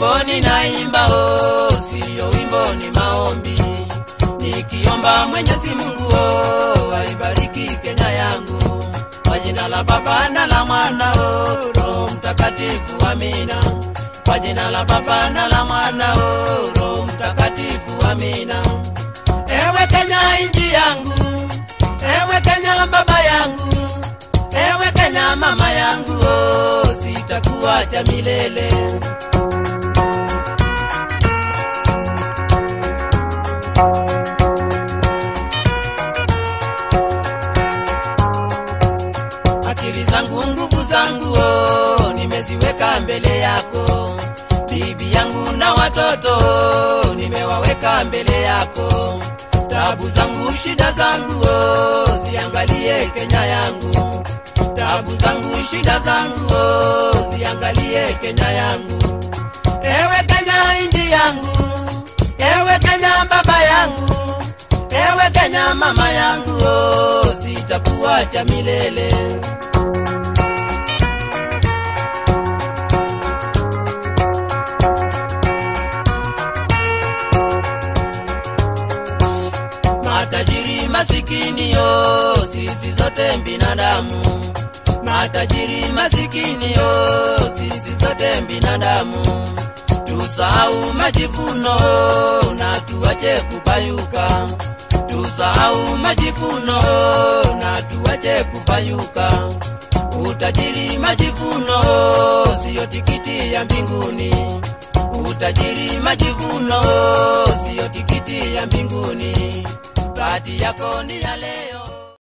wimbo ninaimba oh, siyo wimbo ni maombi, nikiomba Mwenyezi Mungu oh, aibariki Kenya yangu kwa jina la Baba na la Mwana oh, Roho Mtakatifu, amina. Kwa jina la Baba na la Mwana oh, Roho Mtakatifu, amina. Ewe Kenya inji yangu, ewe Kenya baba yangu, ewe Kenya mama yangu, oh, sitakuacha milele. Akili zangu, nguvu zangu, oh, nimeziweka mbele yako. Bibi yangu na watoto oh, nimewaweka mbele yako. Tabu zangu, shida zangu, oh, ziangalie Kenya yangu. Tabu zangu, shida zangu, oh, ziangalie Kenya yangu. Ewe Kenya inji yangu, ewe Kenya baba yangu, ewe Kenya mama yangu, oh, sitakuacha milele. Matajiri masikini yo, sisi zote binadamu. Matajiri masikini yo, sisi zote binadamu. Tusahau majivuno na tuache kupayuka. Tusahau majivuno na tuache kupayuka. Utajiri majivuno siyo tikiti ya mbinguni. Utajiri majivuno siyo tikiti ya mbinguni. Bahati yako ni ya leo.